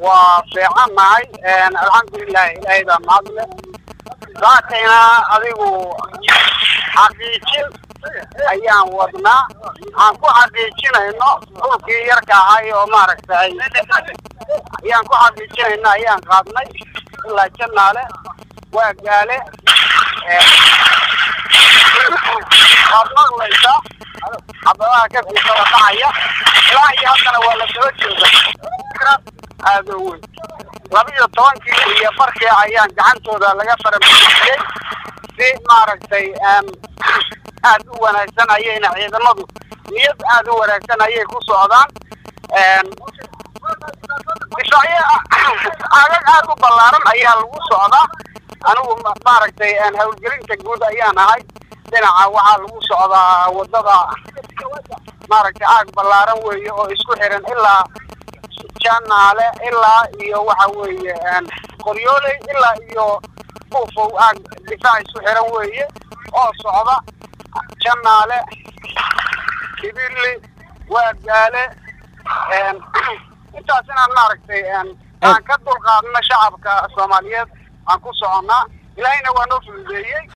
waa fiican nahay alxamdulilah ilaahay baa mahadle saakayna adigu xaqiijin ayaan wadnaa aan ku xaqiijinayno dhulkii yarka ahay oo maaragtay ayaan ku xaqiijinayno ayaan qaadnay ilaa janaale waa gaale waad maqlaysaa xabadaha ka fiisada dhacaya ilaa iyo haddana waa la soo jooga aada u weyn laba iyo tobankii iyo barkii ayaan gacantooda laga faramasiyey si maaragtay aada u wanaagsan ayayna ciidamadu niyad aada u wanaagsan ayay ku socdaan difaacyo agag aada u ballaaran ayaa lagu socdaa anigu maaragtay hawlgelinta guud ayaan ahay dhinaca waxaa lagu socdaa wadada maaragtay aag ballaaran weeye oo isku xiran ilaa janaale ilaa iyo waxa weeye qoryooley ilaa iyo buufow aag difaac isku xiran weeye oo socda janaale kibili waagaale intaas inaan maaragtay aan ka dulqaadno shacabka soomaaliyeed aan ku soconnaa ilaahayna waa noo fududeeyey